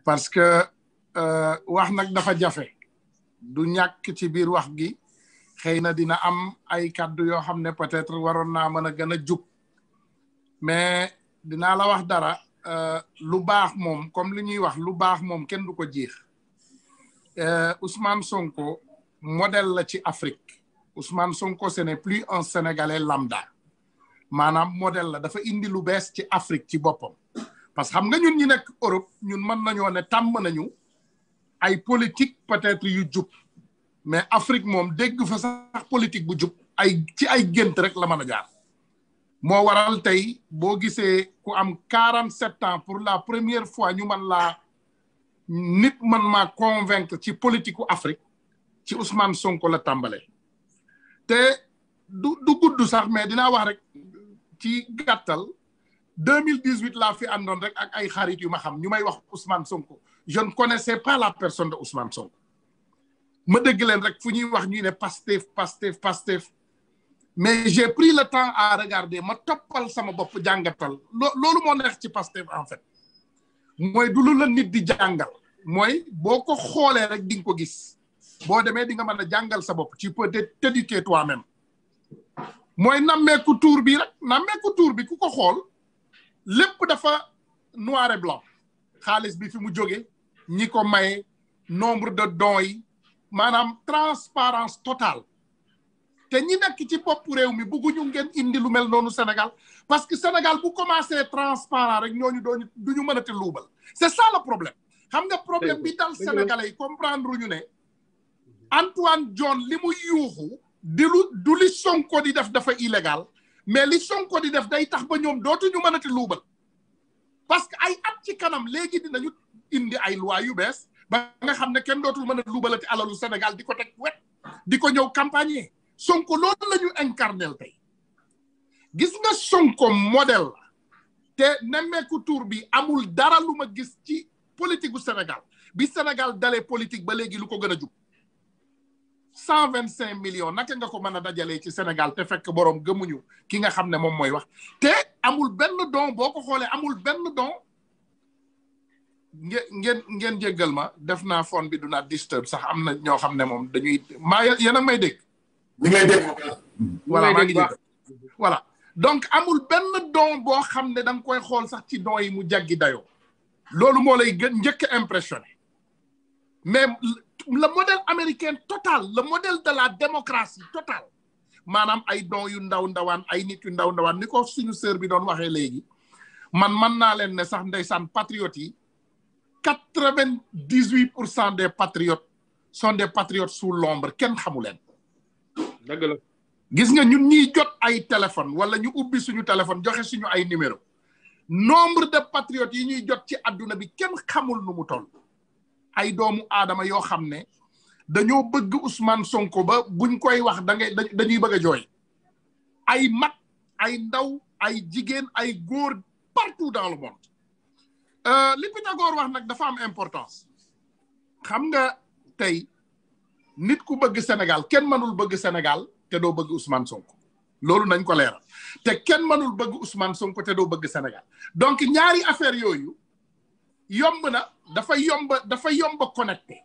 parce que wax nag dafa jafe du ñàkk ci biir wax gi xëy na dina am ay kàddu yoo xam ne peut-être waroon naa mën a gën a jub mais dinaa la wax dara lu baax moom comme li ñuy wax lu baax moom kenn du ko jiix Ousmane Sonko modèle la ci Afrique Ousmane Sonko ce n'est plus un Sénégalais lambda maanaam modèle la dafa indi lu bees ci Afrique ci boppam parce que xam nga ñun ñi nekk Europe ñun mën nañoo ne tàmm nañu ay politique peut-être yu jub mais Afrique moom dégg fa sax politique bu jub ay ci ay gént rek la mën a jaar moo waral tey boo gisee ku am quarante sept ans pour la première fois ñu mën laa nit man maa convaincre ci politique u Afrique ci Ousmane Sonko la tàmbalee te du du gudd sax mais dinaa wax rek ci gàttal deux mille dix huit laa fi àndoon rek ak ay xarit yu ma xam ñu may wax Ousmane Sonko je ne connaissais pas la personne de Ousmane Sonko ma dégg leen rek fu ñuy wax ñuy ne Pastef Pastef Pastef mais j'ai pris le temps à regarder ma toppal sama bopp jàngatal loolu moo neex ci Pastef en fait mooy du lu la nit di jàngal mooy boo ko xoolee rek di nga ko gis boo demee di nga mën a jàngal sa bopp tu peux t'éduquer toi-même mooy nammeeku tuur bi rek nammeeku tuur bi ku ko xool lépp dafa noir et blanc xaalis bi fi mu jóge ñi ko maye nombre de dons yi maanaam transparence totale te ñi nekk ci bopp réew mi bëgguñu ngeen indi lu mel noonu Sénégal parce que Sénégal bu commencé transparent rek ñooñu dooñu du ñu mënati luubal c'est ça le problème xam nga problème bi dal Sénégalais yi comprendre ñu ne Antoine John li mu yuuxu di lu du li Sonko di def dafa illégal mais li Sonko di def day tax ba ñoom dootuñu mënati luubal parce que ay at ci kanam léegi dinañu indi ay loi yu bees ba nga xam ne kenn dootul mën a luubalati alalu Sénégal di ko teg wet di ko ñëw campagne Sonko loolu la ñu incarnel tey gis nga Sonko modèle la te nemmeeku tour bi amul dara lu ma gis ci politique gu Sénégal bi Sénégal dalee politique ba léegi lu ko gën a jub cent vingt cinq millions naka nga ko mën a dajalee ci Sénégal te fekk boroom gëmuñu ki nga xam ne moom mooy wax te amul benn don boo ko xoolee amul benn don ngeen ngeen ngeen jéggal ma def naa phone bi du naa disturb sax am na ñoo xam ne moom dañuy maa yéen a may dégg ñu ngi lay dégg voilà maa ngi jéggal voilà donc amul benn don boo xam ne da nga koy xool sax ci don yi mu jaggi dayoo loolu moo lay gën njëkk a impressionné mais le modèle américain total le modèle de la démocratie totale maanaam ay don yu ndaw ndawaan ay nit yu ndaw ndawaan ni ko suñu sœur bi doon waxee léegi man man naa leen ne sax ndeysaan patriotes yi quatre vingt dix huit pour cent des patriotes sont des patriotes sous l'ombre kenn xamu leen dëgg la gis nga ñun ñiy jot ay téléphone wala ñu ubbi suñu téléphone joxe suñu ay numéro nombre de patriotes yi ñuy jot ci adduna bi kenn xamul nu mu toll ay doomu aadama yoo xam ne dañoo bëgg Ousmane Sonko ba buñ koy wax da ngay dañuy bëgg a jooy ay mag ay ndaw ay jigéen ay góor partout dans le monde li Pythagore wax nag dafa am importance xam nga tey nit ku bëgg Sénégal kenn mënul bëgg Sénégal te doo bëgg Ousmane Sonko loolu nañ ko leeral te kenn mënul bëgg Ousmane Sonko te doo bëgg Sénégal donc ñaari affaire yooyu yomb na dafa yomb dafa yomb connecté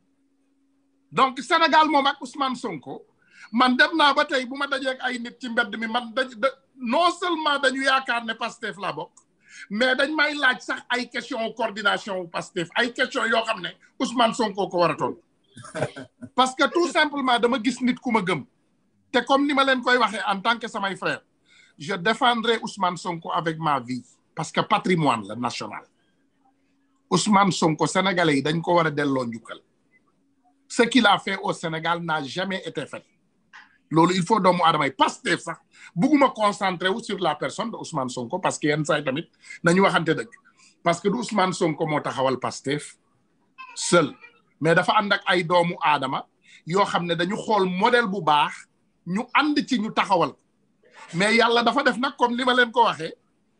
donc Sénégal moom ak Ousmane Sonko man dem naa ba tey bu ma dajee ak ay nit ci mbedd mi man da non seulement dañu yaakaar ne Pastef laa bokk mais dañ may laaj sax ay question coordination Pastef ay question yoo xam ne Ousmane Sonko ko war a toll parce que tout simplement dama gis nit ku ma gëm te comme ni ma leen koy waxee en tant que samay frère je défendrai Ousmane Sonko avec ma vie parce que patrimoine la national Ousmane Sonko sénégalais yi dañ ko war a delloo njukkal ce qu'il a fait au Sénégal n'a jamais été fait loolu il faut doomu aadama yi Pastef sax bugguma concentré wu sur la personne de Ousmane Sonko parce que yenn saa yi tamit nañu waxante dëgg parce que du Ousmane Sonko moo taxawal Pastef seul mais dafa ànd ak ay doomu aadama yoo xam ne dañu xool modèle bu baax ñu ànd ci ñu taxawal mais yàlla dafa def nag comme ni ma leen ko waxee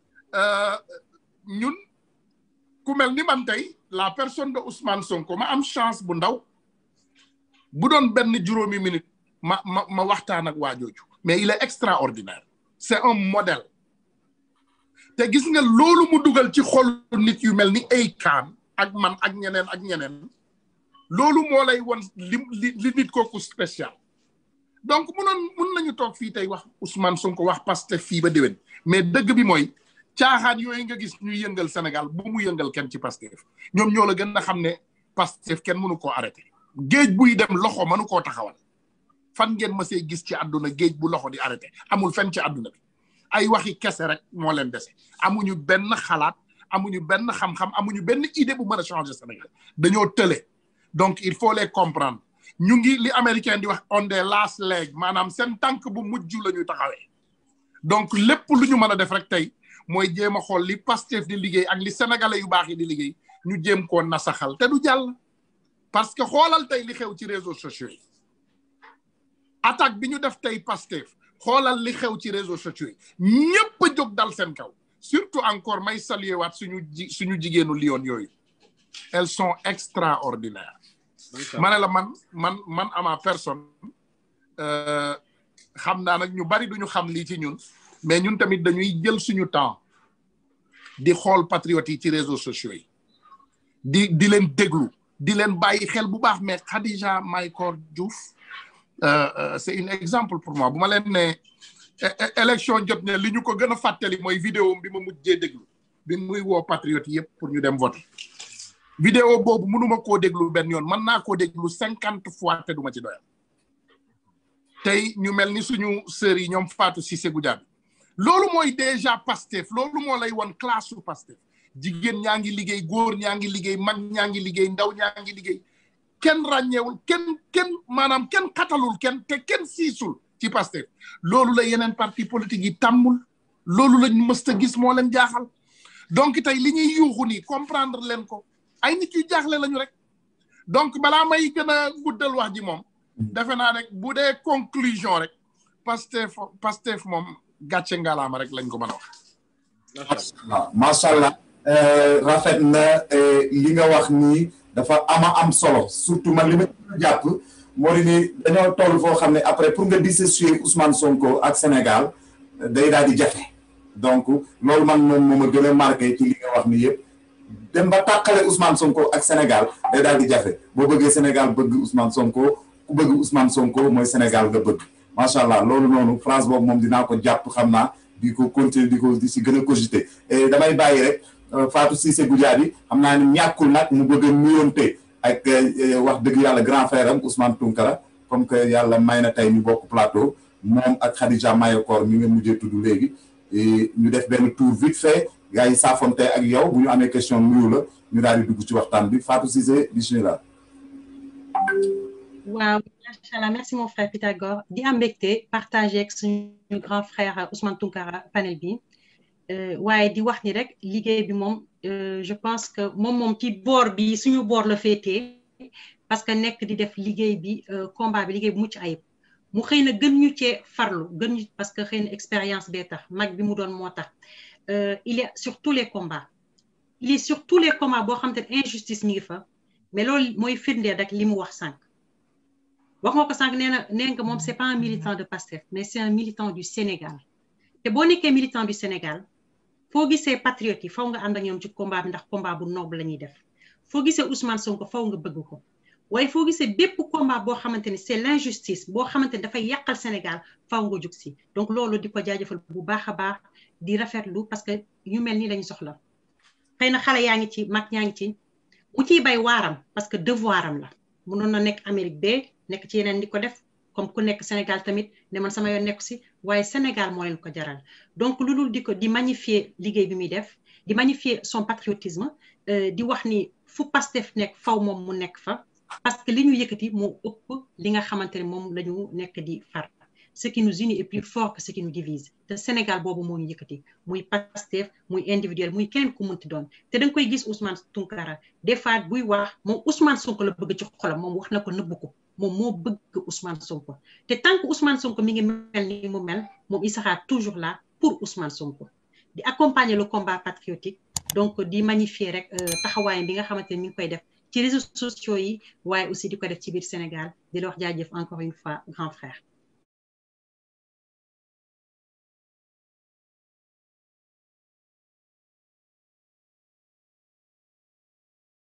ñun ku mel ni man tey la personne de Ousmane Sonko ma am chance bu ndaw bu doon benn juróomi minute ma ma ma waxtaan ak waa jooju mais il est extraordinaire c'est un modèle te gis nga loolu mu dugal ci xol nit yu mel ni Akon ak man ak ñeneen ak ñeneen loolu moo lay won li li li nit kooku spécial donc munoon mun nañu toog fii tey wax Ousmane Sonko wax Pastef fii ba déwén mais dëgg bi mooy caaxaan yooyu nga gis ñuy yëngal Sénégal bu mu yëngal kenn ci Pastef ñoom ñoo la gën a xam ne Pastef kenn mënu koo arrêté géej buy dem loxo mënu koo taxawal fan ngeen mësee gis ci àdduna géej bu loxo di arrêté amul fenn ci àdduna bi ay waxi kese rek moo leen dese amuñu benn xalaat amuñu benn xam-xam amuñu benn idée bu mën a changer Sénégal dañoo tële donc il faut les comprendre ñu ngi li américain di wax on the last leg maanaam seen tànk bu mujj la ñu taxawee donc lépp lu ñu mën a def rek tey mooy jéem a xool li Pastef di liggéey ak li sénégalais yu baax yi di liggéey ñu jéem koo nasaxal te du jàll parce que xoolal tey li xew ci réseaux sociaux yi attaque bi ñu def tey Pastef xoolal li xew ci réseaux sociaux yi ñëpp a jóg dal seen kaw surtout encore may saluer waat suñu ji suñu jigéenu Lyon yooyu elles sont extraordinaires ma ne la man man man ama personne xam naa nag ñu bari duñu xam lii ci ñun mais ñun tamit dañuy jël suñu temps di xool patriotes yi ci réseaux sociaux yi di di leen déglu di leen bàyyi xel bu baax mais Khadija Mahécor Diouf c'est un exemple pour moi bu ma leen ne élection jot ne li ñu ko gën a fàttali mooy vidéo bi ma mujjee déglu bi muy woo patriotes yëpp pour ñu dem voter vidéo boobu mënuma koo déglu benn yoon mën naa koo déglu cinquante fois te duma ci doyal tey ñu mel ni suñu sœurs yi ñoom Fatou Cissé Goudiaby loolu mooy déjà Pastef loolu moo lay won classe su Pastef jigéen ñaa ngi liggéey góor ñaa ngi liggéey mag ñaa ngi liggéey ndaw ñaa ngi liggéey kenn ràññeewul kenn kenn maanaam kenn xatalul kenn te kenn siisul ci Pastef loolu la yeneen parti politique yi tàmmul loolu lañ mës a gis moo leen jaaxal donc tey li ñuy yuuxu nii comprendre leen ko ay nit yu jaaxle lañu rek donc balaa may gën a guddal wax ji moom defe naa rek bu dee conclusion rek Pastef Pastef moom gàcce ngalaama rek lañ ko mën a wax macha allah rafet na li nga wax nii dafa ama am solo surtout man li ma jàpp moo di ni dañoo toll foo xam ne après pour nga dissocier Ousmane Sonko ak Sénégal day daal di jafe donc loolu man moom moo ma gën a marqué ci li nga wax ni yëpp dem ba tàqale Ousmane Sonko ak Sénégal day daal di jafe boo bëggee Sénégal bëgg Ousmane Sonko ku bëgg Ousmane Sonko mooy Sénégal nga bëgg macha allah loolu noonu France boobu moom dinaa ko jàpp xam naa di ko continuer di ko di si gën a cogiter et damay bàyyi rek Fatou Cissé Goudiaby xam naa ne ñàkkul nag mu bëgg a nuyoonte ak wax dëgg yàlla grand frère am Ousmane Tounkara comme que yàlla may na tey ñu bokk plateau moom ak Khadija Mahécor mi nga mujjee tudd léegi ñu def benn tour vite fait gars yi saafonte ak yow bu ñu amee question nuyu la ñu daal di dugg ci waxtaan bi Fatou Cissé bismillah waaw macha allah merci mon frère Pythagore di am mbégte partagé ak suñu grand frère Ousmane Tounkara panel bi waaye di wax ni rek liggéey bi moom je pense que moom moom ci boor bi suñu boor la féetee parce que nekk di def liggéey bi combat bi liggéey bi mucc ayib mu xëy na gën ñu cee farlu gën ñu parce que xëy na expérience bee tax mag bi mu doon moo tax il est sur tous les combats il est sur tous les combats boo xam te ne injustice mi ngi fa mais loolu mooy firndeel rek li mu wax sànq wax nga ko sànq nee na nee nga moom c'est pas un militant de Pastef mais c'est un militant du Sénégal te boo nekkee militant du Sénégal foo gisee patriotes yi faw nga ànd ak ñoom ci combat bi ndax combat bu noble la ñuy def foo gisee Ousmane Sonko faw nga bëgg ko waaye foo gisee bépp combat boo xamante ni c'est l'injustice boo xamante ni dafay yàqal Sénégal faw nga jug si donc loolu di ko jaajëfal bu baax a baax di rafetlu parce que ñu mel ni lañu soxla xëy na xale yaa ngi ci mag yaa ngi ci mu ciy bay waaram parce que devoiram la mënoon na nekk Amérique bee nekk ci yeneen di ko def comme ku nekk Sénégal tamit ne man sama yoon nekk si waaye Sénégal moo leen ko jaral donc lu dul di ko di magnifier liggéey bi muy def di magnifier son patriotisme di wax ni fu Pastef nekk faw moom mu nekk fa parce que li ñu yëkkati moo ëpp li nga xamante ne moom la ñu nekk di far ce qui nous unit est plus fort que ce qui nous divise te Sénégal boobu moo ñu yëkkati muy Pastef muy individuel muy kenn ku munti doon te da nga koy gis Ousmane Tounkara des fois buy wax moom Ousmane Sonko la bëgg ci xolam moom wax na ko nëbbu ko moom moo bëgg Ousmane Sonko te tant que Ousmane Sonko mi ngi mel ni mu mel moom il sera toujours là pour Ousmane Sonko di accompagner le combat patriotique donc di magnifier rek taxawaayam bi nga xamante ne mi ngi koy def ci réseaux sociaux yi waaye aussi di ko def ci biir Sénégal di la wax jaajëf encore une fois grand frère